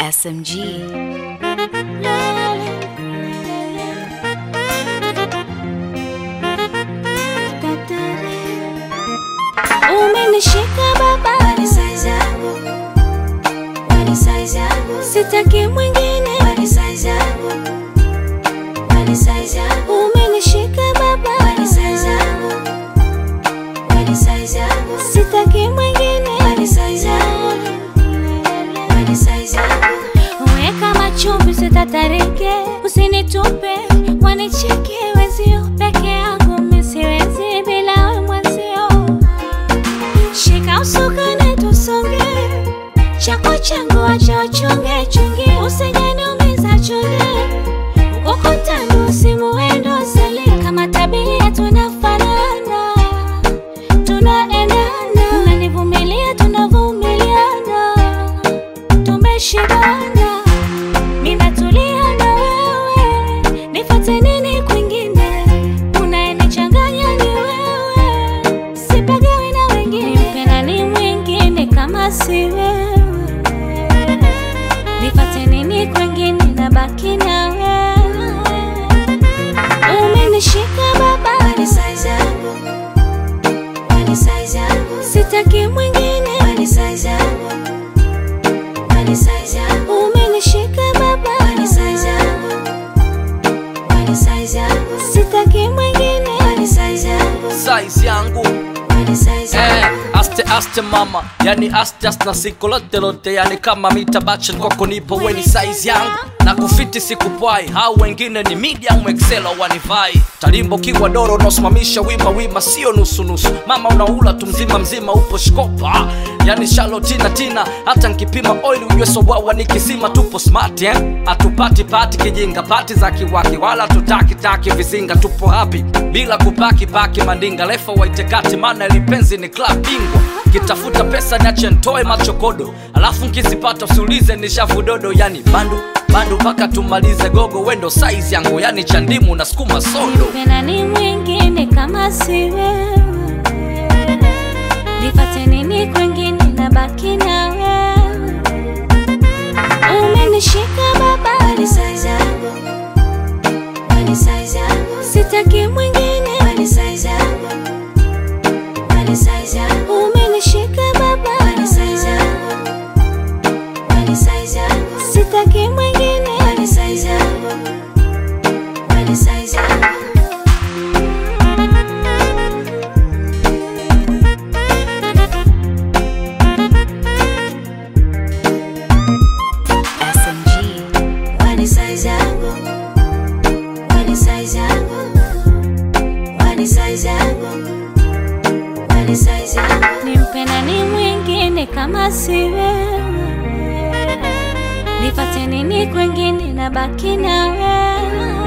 SMG. Umenishika baba, Wali size yangu, wali size yangu, sitaki mwingine. wali size yangu, wali size yangu, Umenishika baba, wali size yangu, wali size yangu, sitaki mwingine. wali size yangu, wali size yangu, Weka machumbi sitatarike, usinitupe wanicheke wenzio, peke yangu mimi siwezi bila we mwenzio. Shika usukani tusonge, chako changu acha uchunge chunge, usijaniumiza chunge, ukutani usimuendo sali, kama tabia tunafanana, tunaendana, unanivumilia tunavumiliana tumeshibana, ninatulia na wewe, nifate nini kwingine? Unayenichanganya ni wewe, sipagawi na wengine, mpenda ni mwingine kama si wewe, nifate nini kwingine? Nabaki na wewe, umenishika baba, wali size yangu, wali size yangu, sitaki mwingine, wali size yangu, wali size yangu, umenishika baba, wali size yangu, wali size yangu, sitaki mwingine. wali size yangu, size yangu wali size eh, yangu. aste aste mama yani aste aste na siko lote lote yani kama mita bachen kwako nipo weni size yangu na kufiti sikupwai hao wengine ni medium excel au wanivai talimbo kiwa doro unaosimamisha wima wima sio nusu nusu mama unaula tu mzima mzima upo shkopa yani shalo tina tina hata nkipima oil ujue sowawa nikisima tupo smart eh? atupati pati kijinga pati za kiwaki wala tutaki taki vizinga tupo hapi bila kupaki paki mandinga lefa waitekati maana lipenzi ni club bingwa kitafuta pesa niache ntoe machokodo alafu nkizipata usiulize ni shavu dodo yani bandu bandu mpaka tumalize gogo wendo size yangu yani chandimu na skuma sodo Pena ni mwingine kama si wewe, nifate nini kwengine? Nabaki na wewe, umenishika baba, Wali size yangu, wali size yangu, sitaki mwingine, wali size yangu, wali size yangu, umenishika baba, wali size yangu, wali size yangu, sitaki mwingine, wali size yangu, wali size yangu. SMG. Wali size yangu, wali size yangu, wali size yangu, wali size yangu. nimpenda ni mwingine kama si wewe, nifate nini kwengine? Nabaki na wewe